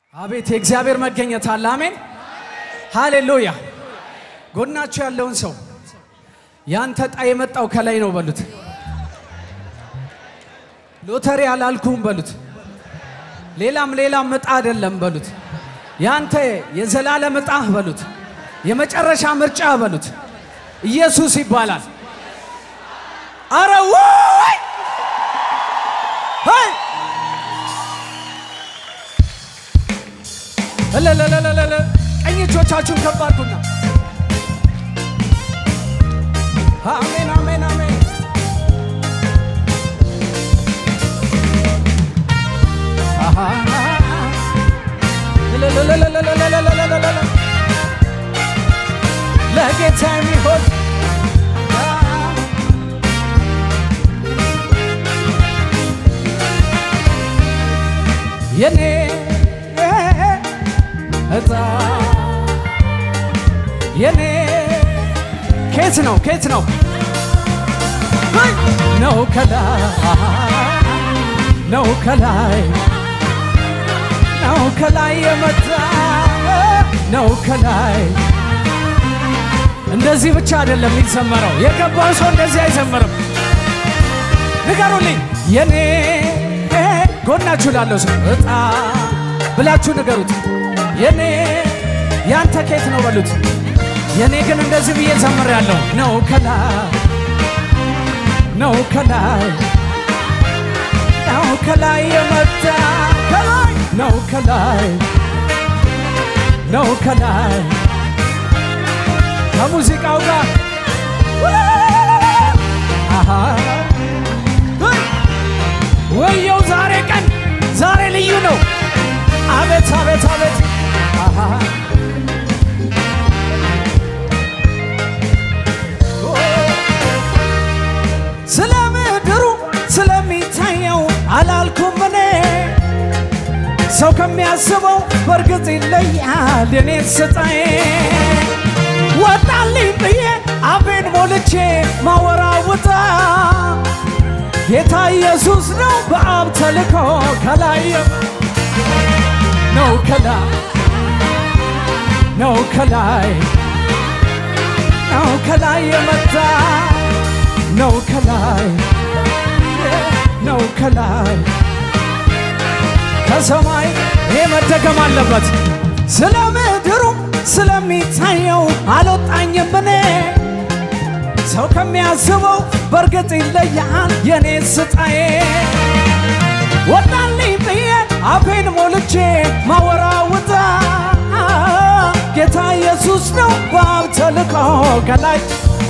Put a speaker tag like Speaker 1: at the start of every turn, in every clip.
Speaker 1: አቤት የእግዚአብሔር መገኘት አለ። አሜን ሃሌሉያ። ጎናችሁ ያለውን ሰው ያንተ ዕጣ የመጣው ከላይ ነው በሉት። ሎተሪ አላልኩም በሉት። ሌላም ሌላም ዕጣ አይደለም በሉት። ያንተ የዘላለም ዕጣ በሉት። የመጨረሻ ምርጫ በሉት። ኢየሱስ ይባላል። አረ ወይ ሄይ! እለለለለለለ ቀኝ እጆቻችሁን ከፍ አድርጉና አሜን አሜን አሜን። አሃ እለለለለለለለለለለ ለጌታ የሚሆን የኔ እጣ የኔ ኬት ነው ኬት ነው ሄይ! ነው ከላይ ነው ከላይ ነው ከላይ የመጣ ነው ከላይ እንደዚህ ብቻ አይደለም የሚዘመረው የገባው ሰው እንደዚህ አይዘምርም ንገሩልኝ የኔ ጎናችሁ ላለው ሰው እጣ ብላችሁ ንገሩት የኔ ያንተ ኬት ነው በሉት የኔ ግን እንደዚህ ብዬ ዘምር ያለው ነው ከላይ ነው ከላይ ነው ከላይ የመጣ ከላይ ነው ከላይ ነው ከላይ ከሙዚቃው ጋር አሃ ሄይ! ወየው ዛሬ ቀን ዛሬ ልዩ ነው። አቤት አቤት አቤት አሃ ኦ! ስለ ምድሩ ስለሚታየው አላልኩም እኔ ሰው ከሚያስበው በእርግጥ ይለያል የኔ ስጣዬ ወጣልኝ ብዬ አፌን ሞልቼ ማወራውጣ ጌታ ኢየሱስ ነው በአብ ተልኮ ከላይ ነው ከላይ ነው ከላይ ነው ከላይ የመጣ ነው ከላይ ነው ከላይ ከሰማይ ይሄ መደገም አለበት። ስለ ምድሩ ስለሚታየው አልወጣኝም እኔ ሰው ከሚያስበው በእርግጥ ይለያል የኔ ስጣዬ ወጣልኝ ብዬ አፌን ሞልቼ ማወራውጣ ጌታ ኢየሱስ ነው በአብ ተልኮ ከላይ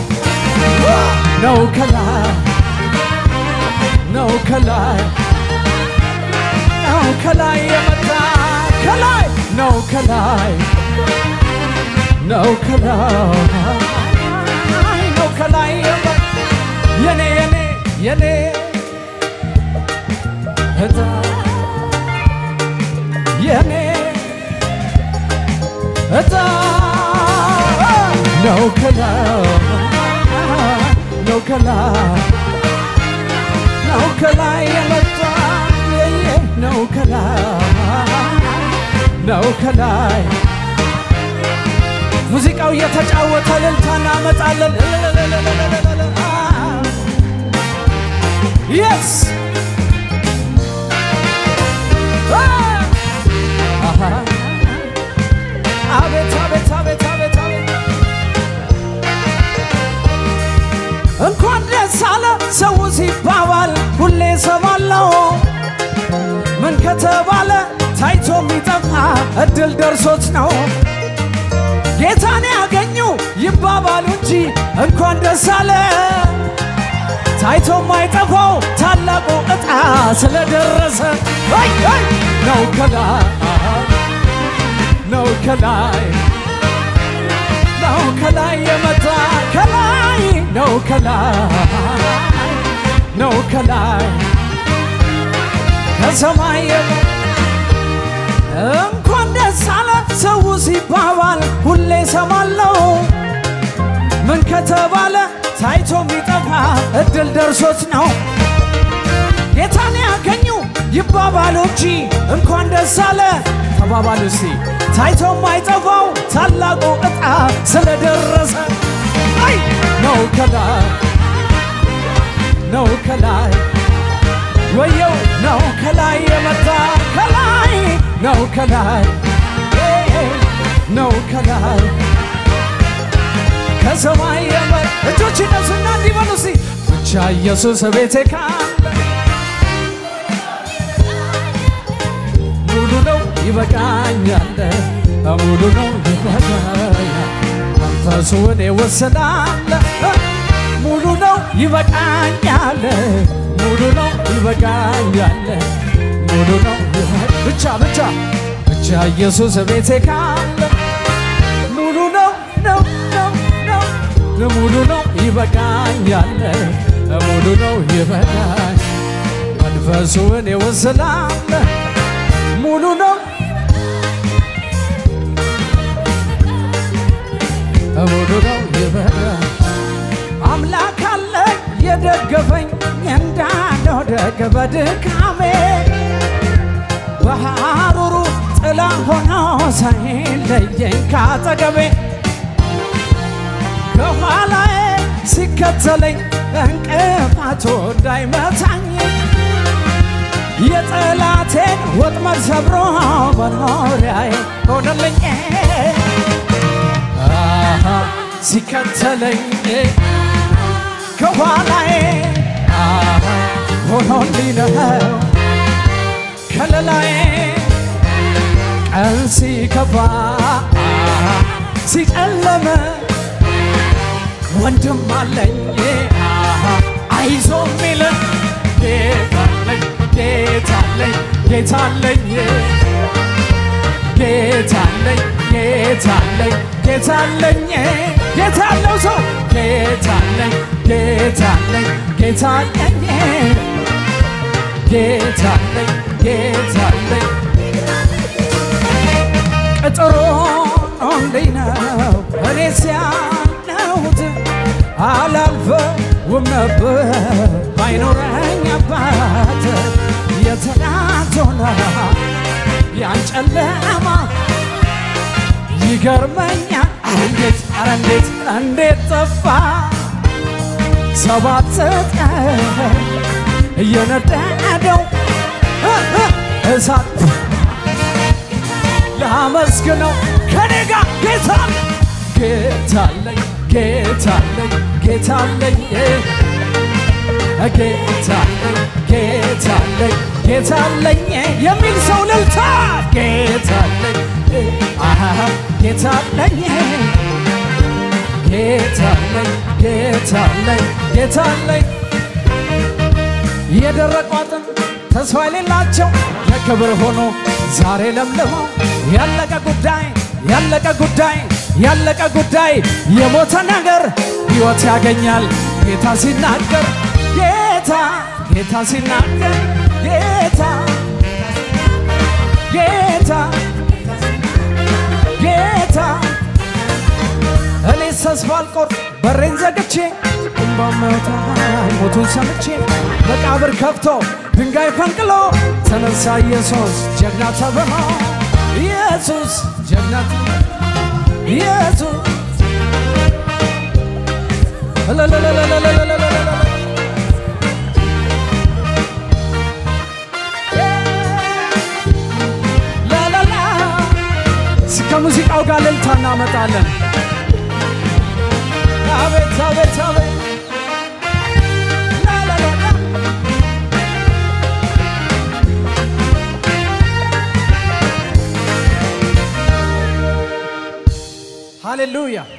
Speaker 1: ነው ከላይ ነው ከላይ ነው ከላይ የመጣ ከላይ ነው ከላይ ነው ከላይ ነው ከላይ የመጣ የኔ የኔ የኔ እጣ የኔ እጣ ነው ከላይ ነው ከላይ ነው ከላይ የመጣ የየ ነው ከላይ ነው ከላይ ሙዚቃው እየተጫወተ እልልታ እናመጣለን። የስ አቤት አቤት አቤት አቤት አቤት እንኳን ደስ አለ ሰው ሲባባል ሁሌ ሰማለው ምን ከተባለ ታይቶ የሚጠፋ እድል ደርሶት ነው ጌታን ያገኙ ይባባሉ እንጂ እንኳን ደስ አለ ታይቶ የማይጠፋው ታላቁ ዕጣ ስለደረሰ አይ አይ ነው ከላይ ነው ከላይ ነው ከላይ የመጣ ከላይ ነው ከላይ ነው ከላይ ከሰማይ የመጣ እንኳን ደስ አለ ሰው ሲባባል ሁሌ ሰማለው ምን ከተባለ ታይቶ የሚጠፋ እድል ደርሶት ነው ጌታን ያገኙ ይባባሉ እንጂ እንኳን ደስ አለ ተባባሉ እስቲ ታይቶ የማይጠፋው ታላቁ ዕጣ ስለደረሰ አይ ነው ከላይ ነው ከላይ ወየው ነው ከላይ የመጣ ከላይ ነው ከላይ ነው ከላይ ከሰማይ የመጣ እጆች እነሱና እንዲበሉ እስቲ ብቻ ኢየሱስ ቤቴ ካለ ሙሉ ነው ይበቃኛል፣ ሙሉ ነው ይበቃኛል። መንፈሱ እኔ ወሰዳለ ሙሉ ነው ይበቃኛል፣ ሙሉ ነው ይበቃኛል፣ ሙሉ ነው ይበቃ- ብቻ ብቻ ብቻ ኢየሱስ ቤቴ ካለ ሙሉ ነው ነው ነው ነው ሙሉ ነው ይበቃኛል፣ ሙሉ ነው ይበቃኛል። መንፈሱ እኔ ወሰዳለ ሙሉ ነው ሙሉ ነው ይበቃል። አምላክ አለ የደገፈኝ እንዳልወድቅ በድካሜ በሐሩሩ ጥላ ሆኖ ሳይለየኝ ካጠገቤ ከኋላዬ ሲከተለኝ እንቅፋቱ እንዳይመታኝ የጠላቴን ወጥመድ ሰብሮ መኖሪያዬ ሆነልኝ አሃ ሲከተለኝ ከኋላዬ አሃ ሆኖልኝ ነው ከለላዬ ቀን ሲከፋ አሃ ሲጨለመ ወንድም አለኝ አሃ አይዞ ሚል ጌታለኝ ጌታለኝ ጌታለኝ ጌታለኝ ጌታለኝ ጌታለኝ ጌታለው ሰው ጌታለኝ ጌታለኝ ጌታለኝ ጌታለኝ ጌታለኝ ቅጥሮ እንዴት ነው እኔ ሲያነሁት አላልፈውም ነበር ባይኖረኝ አባት የተናቶና ያን ጨለማ ይገርመኛል ኧረ እንዴት ኧረ እንዴት እንዴት ጠፋ ሰባት ቀን እየነደደው እ እ እሳት ላመስግነው ከኔ ጋር ጌታ ጌታለኝ ጌታለኝ ጌታለኝ ጌታለኝ ጌታለኝ ጌታለኝ የሚል ሰው ልልታ ጌታለኝ አሃ ጌታለኝ ጌታለኝ ጌታለኝ ጌታለኝ የደረቁ አጥንት ተስፋ የሌላቸው ለክብር ሆኖ ዛሬ ለምልመው ያለቀ ጉዳይ ያለቀ ጉዳይ ያለቀ ጉዳይ የሞተ ነገር ሕይወት ያገኛል ጌታ ሲናገር ጌታ ጌታ ሲናገር ጌታ ጌታ ጌታ እኔ ተስፋ አልቆርጥ በሬን ዘግቼ እምባ ማውጣ ሞቱን ሰምቼ መቃብር ከፍቶ ድንጋይ ፈንቅሎ ተነሳ ኢየሱስ ጀግና ተብሎ ኢየሱስ ጀግና ኢየሱስ እለለለለለለለለለለ ላላላ ከሙዚቃው ጋር እልልታ እናመጣለን። አቤት አቤት አቤት ላላላላ ሃሌሉያ